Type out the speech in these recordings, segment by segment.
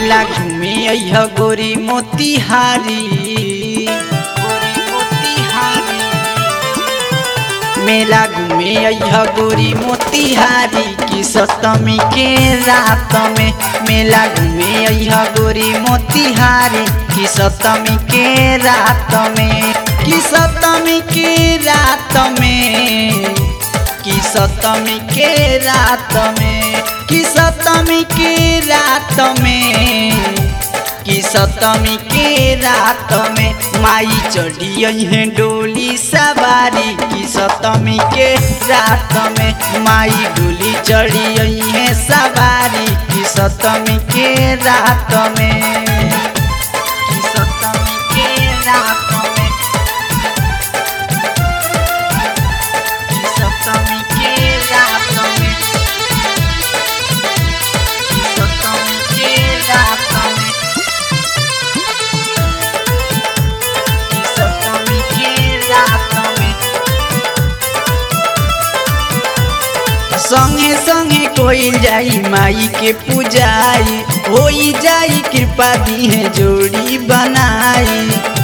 मेला घूमे अइह गोरी मोतिहारी गोरी मोतिहारी मेला घूमे अइह गोरी मोतिहारी की सप्तमी के रात में मेला घूमे अइह गोरी मोतिहारी की सप्तमी के रात में की सप्तमी के रात में की सप्तमी के रात में की सप्तमी के रात में की सप्तमी के रात में माई चढ़ी है डोली सवारी की सप्तमी के रात में माई डोली चढ़ी है सवारी की सप्तमी के रात में की सप्तमी के रात में की सप्तमी के रात में की सप्तमी के रात में की सप्तमी के रात में संगे संगे कोई जाई माई के पूजाई होई जाई कृपा दी है जोड़ी बनाई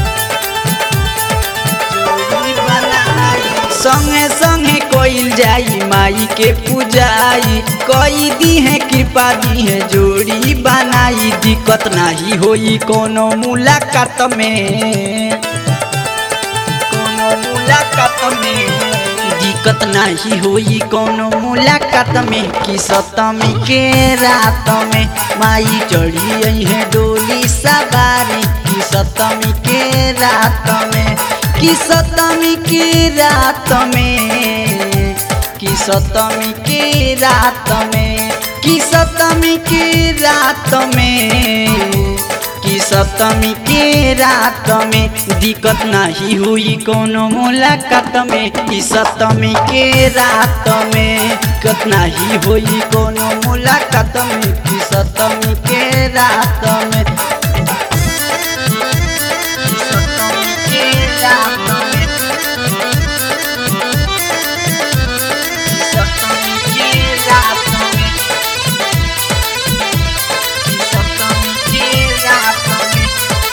जोड़ी बनाई संगे संगे कोई जाई माई के पूजाई कोई दी है कृपा दी है जोड़ी बनाई दिक्कत नाही होई कोनो मुलाकात में कोनो मुलाकात में दिक्कत नहीं होई कोनो मुलाकात में कि सप्तमी के रात में माई चढ़ी है डोली सवारी कि सप्तमी के रात में कि सप्तमी के रात में कि सप्तमी के रात में कि सप्तमी के रात में कि सप्तमी के रात में दिक्कत नहीं हुई कोनो मुलाकात में कि सप्तमी के रात में दिक्कत नहीं हुई कोनो मुलाकात में कि सप्तमी के रात में कि सप्तमी के रात में कि सप्तमी के रात में कि सप्तमी के रात में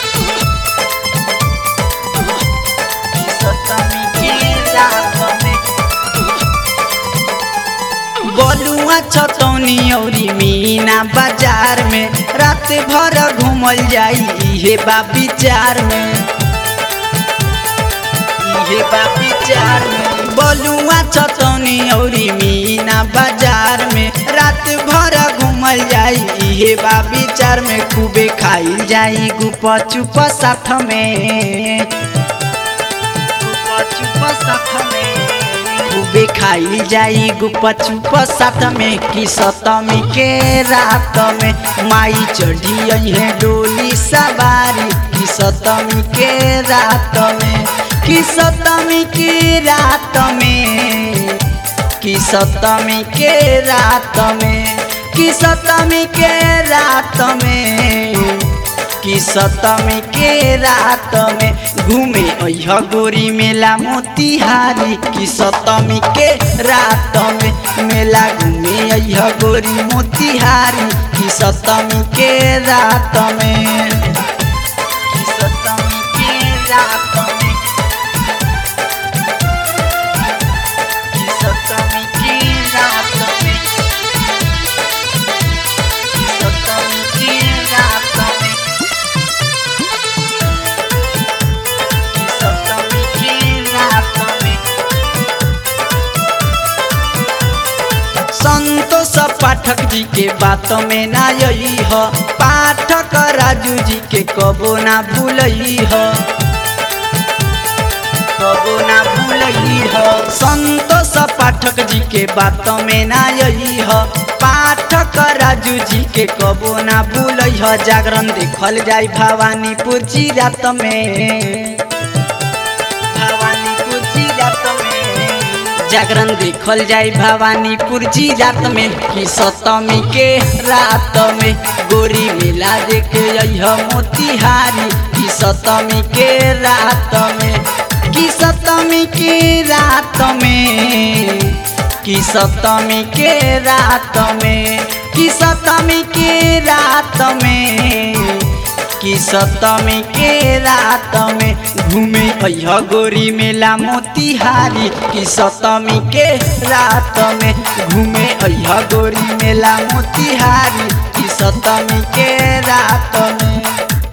कि सप्तमी के रात में बलुआ छतौनी औरी मीना बाजार में रात भर घूमल जाई इहे बा विचार में इहे बा विचार में बलुआ छतौनी औरी मीना बाजार में रात भर घूमल जाई इहे बा विचार में खूबे खाइल जाई गुप चुप साथ में गुप चुप साथ में खूबे खाइल जाई गुप चुप साथ में कि सप्तमी के रात में माई चढ़ी है डोली सवारी कि सप्तमी के रात में कि सप्तमी के रात में कि सप्तमी के रात में कि सप्तमी के रात में कि सप्तमी के रात में घूमे अह गोरी मेला मोतिहारी कि सप्तमी के रात में मेला घूमे अह गोरी मोतिहारी कि सप्तमी के रात में कि सप्तमी के रात में कि सप्तमी के रात में कि सप्तमी के रात में कि सप्तमी के रात में संतोष पाठक जी के बात में ना यही ह पाठक राजू जी के कबो ना भूलई ह कबो ना भूलई ह संतोष पाठक जी के बात में ना यही ह पाठक राजू जी के कबो ना भूलई ह जागरण देखल जाई भवानीपुर जी रात में भवानीपुर जी रात में जागरण देखल जाई भवानीपुर जी रात में कि सप्तमी के रात में गोरी मेला देखे अइह मोतिहारी कि सप्तमी के रात में कि सप्तमी के रात में कि सप्तमी के रात में कि सतमी के रात में कि सतमी के रात में घूमे अह गोरी मेला मोतिहारी कि सतमी के रात में घूमे अह गोरी मेला मोतिहारी कि सतमी के रात में